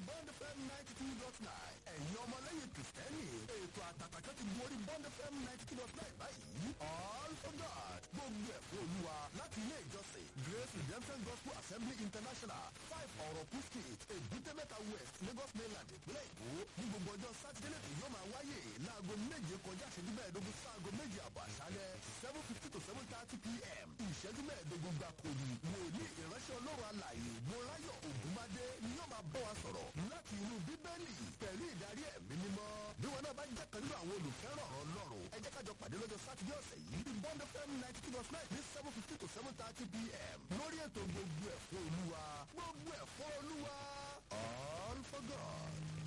bond fm ninety two dot nine ẹ̀yin ọmọlẹ́yìn kìrìsìtẹ́nì ètò àtàtàkẹ́ ti gorí bond fm ninety two dot nine báyìí all for god gbogbo ẹ̀ fún olúwa láti ilé ìjọsìn grace redemption gospel assembly international five ọ̀rọ̀kú street èbúté mẹ́ta west lagos mainland ìpínlẹ̀ èkó ní gbogbo ọjọ́ sátidé lẹ́tọ̀ yóò máa wáyé láago méje kọjá ìṣẹ́jú mẹ́ẹ̀ẹ́dógún sáago méje àbọ̀ àṣálẹ́ seven fifty to seven thirty pm ìṣẹ́jú mẹ́ẹ̀ẹ́dógún gbàkó ni wòlíì ìránṣẹ́ ọlọ́run alàyè mọ́ráyọ̀ ògúnmádé ni yóò máa bọ́ wa sọ̀rọ̀ láti inú bíbélì pẹ̀lú ìdarí ẹ̀mí mímọ́ bí wọn náà bá jẹ́ kan nínú àwọn olùfẹ́ràn ọ̀rọ̀ ọlọ́run ẹ jẹ́ kájọ pàdé lọ́jọ́ sátidé ọ̀sẹ̀ yìí ní bond fm ninety two dot nine ní seven fifty to seven thirty pm lórí ètò gbogbo ẹ̀fọ́ olúwa gbogbo ẹ̀fọ́ olúwa all for god.